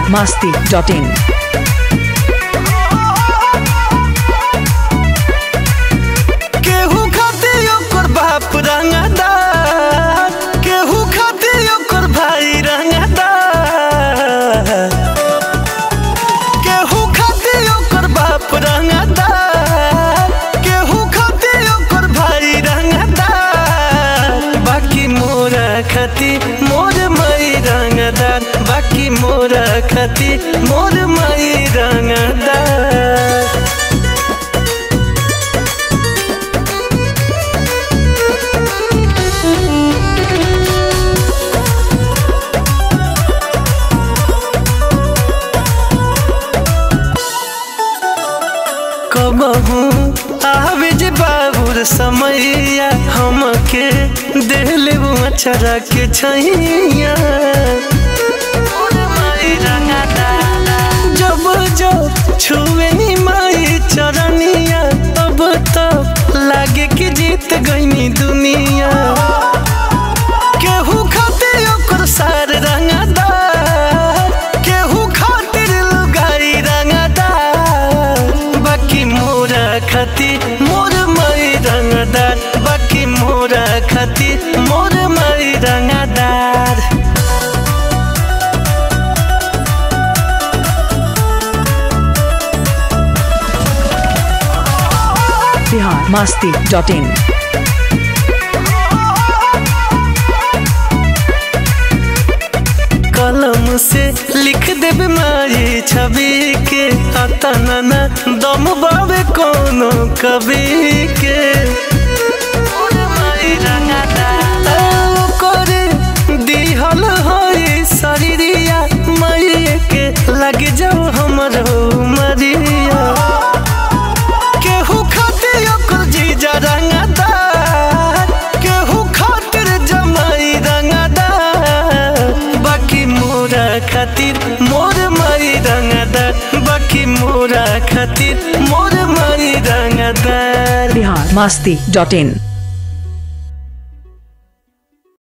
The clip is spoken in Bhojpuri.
masti.in. केहू खाते ओकर बाप रंगदार केहू खाते ओकर भाई रंगदार केहू खाते ओकर बाप रंगदार केहू खाते ओकर भाई रंगदार बाकी मोरा खाती मोर मई रंगदार बाकी मोरा खाती मोर मई रंगदार कबहू आवे जे बाबुर समैया हमके देले वो अचरा के छैया जब जो छुए नी माई चरनिया तब तब लागे कि जीत गईनी दुनिया केहू खाते ओकर सार रंगदार केहू खातिर लुगाई रंगदार बाकी मोरा खाती मोर मई रंगदार बाकी मोरा खाती मोर मई रंगदार Bihar masti.in. कलम से लिख देबे माई छवि के आता ना दम बाबे कोनो कवि के ओ करे दिहल होई शरीरिया मई के लग जाओ हमर मरिया केहू खाते ओकर जीजा रंगदार केहू खातिर जमाई रंगदार बाकी मोरा खातिर मोर मई रंगदार बाकी मोरा खातिर मोर मई रंगदार Bihar masti.in.